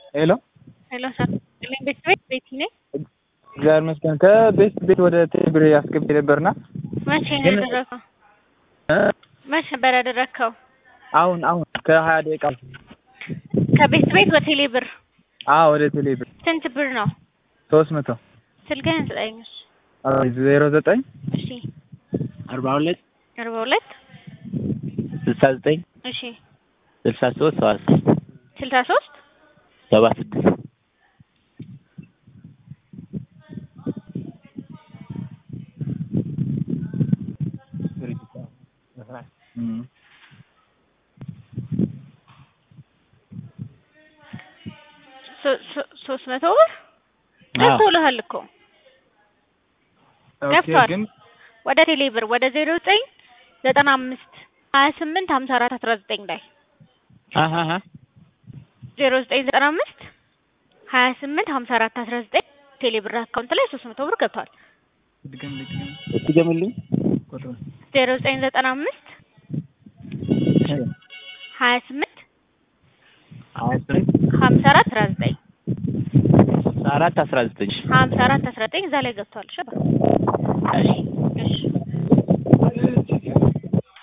ሄሎ ሄሎ ሰር ቤት ቤት ቤቲ ነኝ። እግዚአብሔር ይመስገን። ከቤት ቤት ወደ ቴሌብር አስገብቼ ነበርና መቼ ነው ግን- ያደረግከው? እ? መቼ ነበር ያደረግከው? አሁን አሁን ከሀያ ደቂቃ ከቤት ቤት በቴሌ ብር አዎ ወደ ቴሌብር ስንት ብር ነው? ሶስት መቶ ስልክህን ስጠኝ። እሺ። ዜሮ ዘጠኝ እሺ አርባ ሁለት አርባ ሁለት ስልሳ ዘጠኝ እሺ ስልሳ ሶስት ሰባ ስድስት ስልሳ ሶስት ሰባ ስድስት እም። ሶ- ሶ- ሶስት መቶ ብር ገብቶልሃል እኮ ኦኬ ገብቷል። ግን ወደ ቴሌ ብር ወደ ዜሮ ዘጠኝ ዘጠና አምስት ሀያ ስምንት ሀምሳ አራት አስራ ዘጠኝ ላይ አሀ ዜሮ ዘጠኝ ዘጠና አምስት ሀያ ስምንት ሀምሳ አራት አስራ ዘጠኝ ቴሌ ብር አካውንት ላይ ሶስት መቶ ብር ገብቷል። ድገምልኝ ድገም እስቲ ገምልኝ ቁጥሩን። ዜሮ ዘጠኝ ዘጠና አምስት ሀያ ስምንት ሀያ ስምንት ሀምሳ አራት አስራ ዘጠኝ አራት አስራ ዘጠኝ ሀምሳ አራት አስራ ዘጠኝ እዛ ላይ ገብቷል። እሺ እሺ እሺ